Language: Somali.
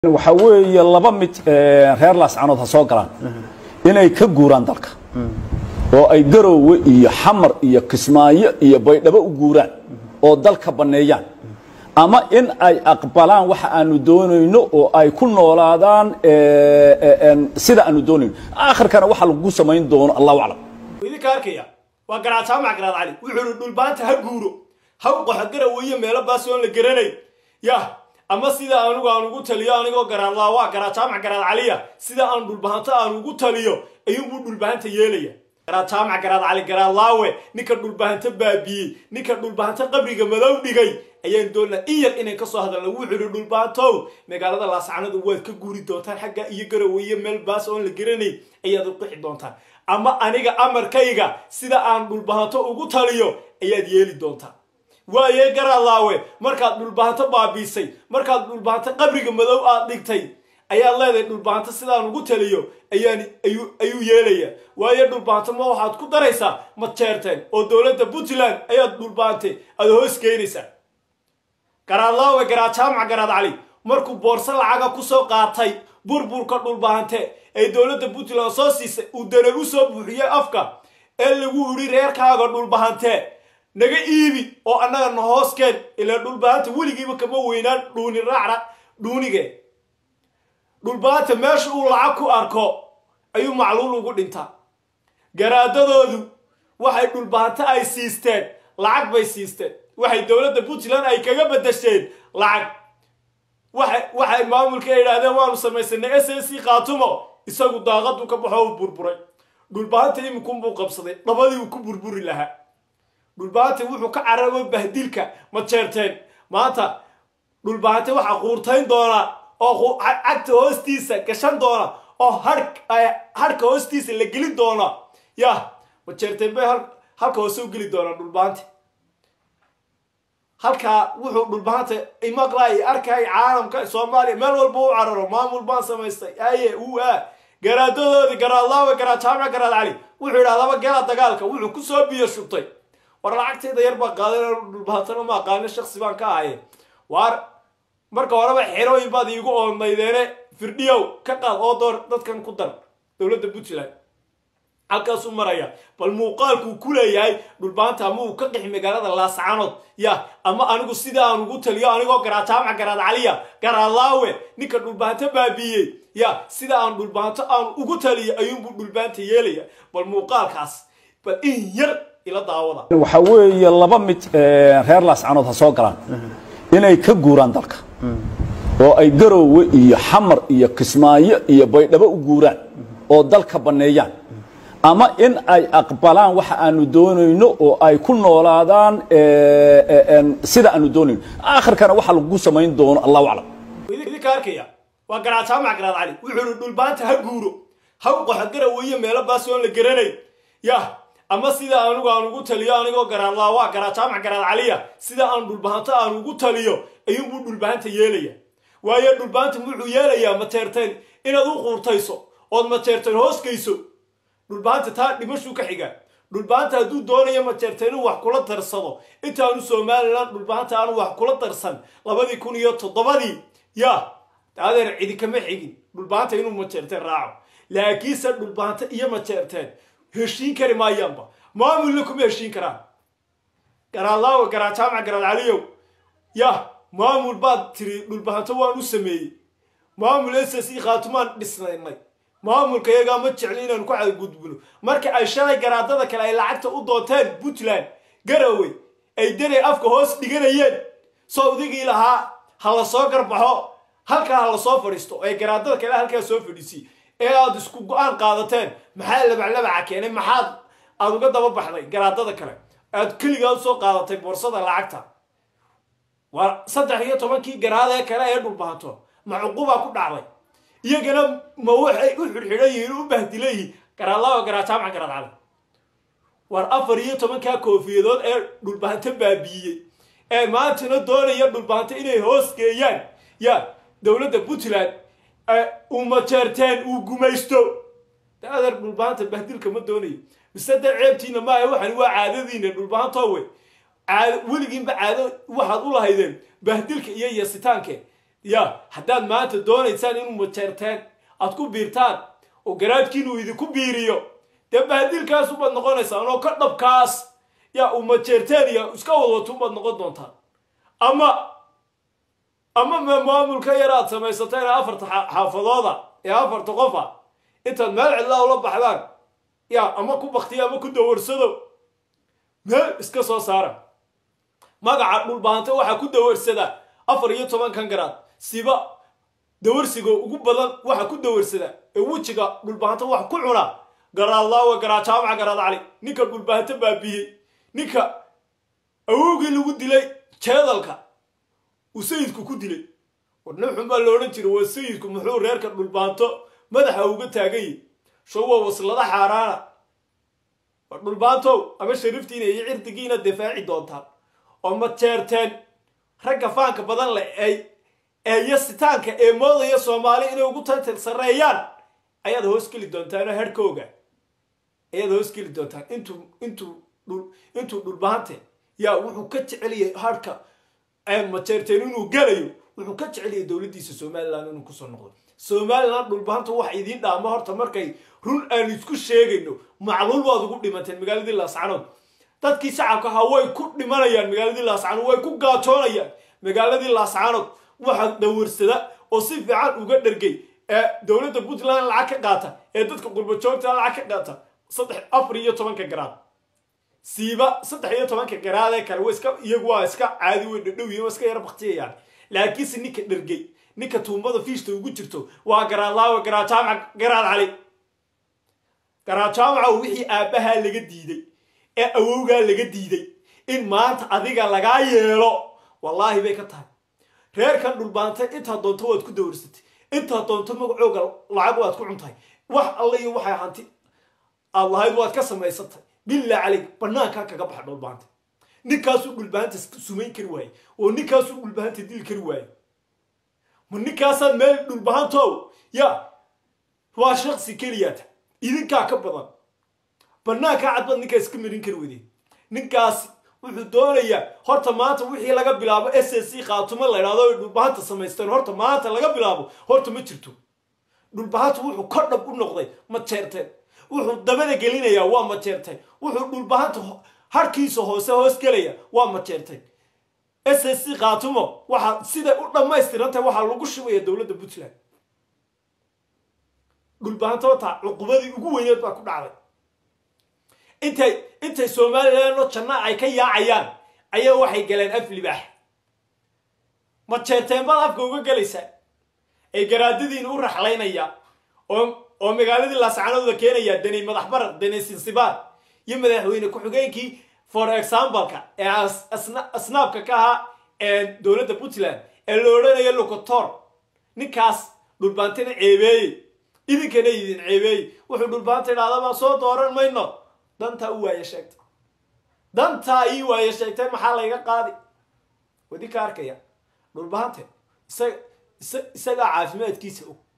waxaa weeye laba mid reer laascanood ha soo galaan inay ka guuraan dalka oo ay garoowe iyo xamar iyo kismaayo iyo baydhabo u guuraan oo dalka banneeyaan ama in ay aqbalaan waxa aanu doonayno oo ay ku noolaadaan sida aanu doonayno aakhirkana waxa lagu samayn doono allahu aclam idinka arkaya waa garaad jaamac garaad cali wuxuuhi dhulbaanta ha guuro ha u qaxo garaweeye meelo baas oon la garanay yah ama sida anigu aan ugu taliyo anigoo garaadlaa waa garaad jaamac garaad caliya sida aan dhulbahanto aan ugu taliyo ayuunbuu dhulbahanta yeelaya garaad jaamac garaad cali garaadlaawe ninka dhulbahanto baabiyey ninka dhulbahanto qabriga madow dhigay ayaan doonnaa in yar inay kasoo hadalna wuxuu ihi dhulbaantow magaalada laascanadu waad ka guuri doontaan xagga iyo garoweeye meel baas oon la garanay ayaad u qixi doontaan ama aniga amarkayga sida aan dhulbahanto ugu taliyo ayaad yeeli doontaan waaye garaadlaawe markaad dhulbahanto baabiisay markaad dhulbahanto qabriga madow aad dhigtay ayaad leedahay dhulbahanto sidaan ugu taliyo ayaan ayuu yeelaya waaye dhulbahanto ma waxaad ku daraysaa madjeerteen oo dowladda puntland ayaad dhulbahante aada hoos keenaysaa garaadlaawe garaad jaamac garaad cali markuu boorso lacaga kusoo qaatay burburka dhulbahante ee dowladda puntland soo siisay uu dana u soo buuxiyey afka ee lagu idhi reerkaaga dhulbahante naga iibi oo annaga na hooskeen ilaa dhulbahanta weligiiba kama weynaan dhuuni raacra dhuunige dhulbahanta meesha uu lacag ku arko ayuu macluul ugu dhintaa garaadadoodu waxay dhulbahanto ay siisteen lacag bay siisteen waxay dowladda puntland ay kaga badasheen lacag waxay maamulka idhaahdeen waanu samaysanay s s c khaatumo isagu daaqadu ka baxo u burburay dhulbahanta iminkunbuu qabsaday dhabadii uu ku burburi lahaa dhulbahante wuxuu ka carabo bahdilka ma jeerteen maanta dhulbahante waxaa quurtayn doonaa oo cagta hoostiisa gashan doona oo harhka hoostiisa la gelin doona yah ma jeerteen bay halka hoose u geli doonaa dhulbahante halkaa wuxuu dhulbahanta imaqlaay arkay caalamka soomaaliya meel walba u cararo maamul baan samaystay aye uu a garaadadoodii garaadlaawe garaad jaamac garaad cali wuxuu yidhaha laba gala dagaalka wuxuu kusoo biyo shubtay war lacagtayda yar baa qaadan dhulbahatana ma aqaano shaksi baan ka ahaye waar marka horeba xerooyin baad iigu oodnaydeene firdhiyow ka qaad oo door dadkan ku dar dowladda puntland halkaasuu maraya bal muuqaalkuu ku leeyahay dhulbaanta ama uu ka qixi magaalada laascanood ya ama anigu sida aan ugu taliyo anigoo garaad jaamac garaad caliya garaadlaawe ninka dhulbahanto baabiiyey ya sida aan dhulbahanto aan ugu taliyo ayuunbuu dhulbaanta yeelaya bal muuqaalkaas bal in yar waxaa weeye laba mid reer laascanood ha soo galaan inay ka guuraan dalka oo ay garoowe iyo xamar iyo kismaayo iyo baydhabo u guuraan oo dalka banneeyaan ama in ay aqbalaan waxa aanu doonayno oo ay ku noolaadaan sida aanu doonayno aakhirkana waxa lagu samayn doono allahu aclam idinka arkaya waa garaad jaamac garaad cali wuxuuhi dhulbaanta ha guuro ha u qaxo garaweeye meelo baas oon la garanay yah ama sida anigu aan ugu taliyo anigoo garaadlaa waa garaad jaamac garaad caliya sida aan dhulbahanto aan ugu taliyo ayuunbuu dhulbahanta yeelaya waaye dhulbahanta wuxuu yeelayaa mateerteen inaad u quurtayso ood mateerteen hooskayso dhulbahanta taa dhimashuu ka xigaa dhulbahanta hadduu doonayo mateerteen inuu wax kula darsado intaanu somalilan dhulbahanta aanu wax kula darsan labadii kun iyo toddobadii ya adeer cidi kama xigin dhulbahanta inuu mateerteen raaco laakiinse dhulbahanta iyo mateerteen heshiin kari maayaanba maamulna kuma heshiin karaan garaadlaawe garaad jaamac garaad caliyow yah maamul baad tiri dhulbahanto waan u sameeyey maamul s s e khaatumaan dhisnaynay maamulka iyagaa ma jecli inaanu ku cadgudbino marka ay shalay garaadada kale ay lacagta u doonteen puntland garowe ay danay afka hoos dhiganayeen sawdigii lahaa ha la soo garbaxo halkaa ha la soo fadhiisto ee garaadada kale halkaa soo fadhiisiy ee aada isku go-aan qaadateen maxaa labaclabaca keenay maxaad aada uga daba baxday garaadada kale aad keligaa usoo qaadatay boorsada lacagta waa saddex iyo tobankii garaadee kale ee dhulbahato ma cuqubaa ku dhacday iyagana ma waxay u xidhxidhan yihiin u bahdila yihiin garaadlaawa garaad jaamac garaad cali war afar iyo tobankaa koofiyadood ee dhulbahanto baabiiyey ee maantana doonaya dhulbahanto inay hoos geeyaan ya dowladda puntland uu mateerteen uu gumaysto de adeer dhulbahanta bahdilka ma doonayo mise de ceebtiina maaha waxani waa caadadiina dhulbahantowe weligiinba caado waxaad u lahaydeen bahdilka iyo yasitaanke ya haddaad maanta doonaysaan inuu majeerteen aad ku biirtaan oo garaadkiinuu idinku biiriyo dee bahadilkaas ubaad noqonaysaan oo ka dhabkaas yaa uu majeerteen iyo iska wadwato ubaad noqon doontaan ama ama ma maamulka yar aad samaysateen ee afarta xaafadooda ee afarta qofa intaad meel cidlaa ula baxdaan ya ama ku baktiya ama ku dawarsado meel iska soo saara magaca dhulbaanta waxaa ku dawarsada afar iyo tobankan garaad siba dawarsiga ugu badan waxa ku dawarsada ee wejiga dhulbaanta wax ku cuna garaadlaawa garaad jaamaca garaad cali ninka dhulbaanta baabiyey ninka awowgii lagu dilay jeedalka uu sayidku ku dilay warnin xun baa la odhan jiray waa sayidku muxuu reerka dhulbaanto madaxa uga taagayi show waa waslada xaaraana war dhulbaantow ama shariftiina iyo cirdigiina difaaci doontaan oo ma jeerteen ragga faanka badan leh ay eeyo sitaanka ee moodaya soomaali inay ugu tatir sarreeyaan ayaad hoos geli doontaan oo herhkooga ayaad hoos geli doontaan intuu intuu dhul intuu dhulbaante yaa wuxuu ka jeceliyay harhka majeerteen inuu gelayo wuxuu ka jeceliyay dowladdiisa somalilan inuu kusoo noqdo somalilan dhulbaanta wax idiin dhaamo horta markay run aan isku sheegayno macluul waad ugu dhimanteen magaaladii laascanood dadkii shacabka ahaa way ku dhimanayaan magaaladii laascanood way ku gaajoonayaan magaaladii laascanood waxa dawarsada oo si fiican uga dhergay ee dowladda puntland lacag ka qaata ee dadka qurbajoogta lacag ka qaata saddex afar iyo tobanka garaad siiba saddex iyo tobanka garaad ee kale iska iyagu waa iska caadi way dhadhow yihiin waa iska yara baktiyayaan laakiinse ninka dhergay ninka tuumbada fiishta ugu jirto waa garaadlaawa garaad jaamac garaad cali garaad jaamaca wixii aabbahaa laga diiday ee awowgaa laga diiday in maanta adiga lagaa yeelo wallaahi bay ka tahay reerkan dhulbaantay intaad doonto waad ku dawarsatay intaad doonto magacooga lacag waad ku cuntahay wax alle iyo waxay hanti aad lahayd waad ka samaysatay bilaa calayg banaankaa kaga baxa dhulbaanta ninkaasuu dhulbaanta sumayn kari waaye oo ninkaasuu dhulbaanta dili kari waaye ma ninkaasaad meel dhulbahantow ya waa shaksi keliyaata idinkaa ka badan banaankaa cadbaad ninkaa iska marin kari wadeen ninkaasi wuxuu doonayaa horta maanta wixii laga bilaabo s s c khaatumo la idhahdo ay dhulbahanta samaysteen horta maanta laga bilaabo horta ma jirto dhulbahanta wuxuu ka dhab u noqday ma jeerteen wuxuu dabada gelinayaa waa ma jeerteen wuxuu dhulbahanta harkiisa hoose hoos gelaya waa ma jeerteen s s c khaatumo waxaa siday u dhammaystirantahay waxaa lagu shubaya dowladda puntland dhulbahanta wataa cuqubadii ugu weyneed baa ku dhacday intay intay somalilan oo janna ay ka yaacayaan ayaa waxay galeen af libaax ma jeerteen baad afka uga gelaysaa ay garaadadiina u raxlaynaya oo oo magaaladii laascanooda keenaya danay madax barar danay sinsibaar iyo madaxweyne ku-xigeenkii for exampleka ee asnaabka ka ahaa dowladda puntland ee la odhanayo locotor ninkaas dhulbaantina ceebeeyey idinkana idin ceebeeyey wuxuu dhulbaanta idhahdabaa soo dooran mayno dantaa u waaye sheegtay dantaa ii waaye sheegtay maxaa layga qaadi wadi ka arkaya dhulbahante isaga isagaa caafimaadkiisa og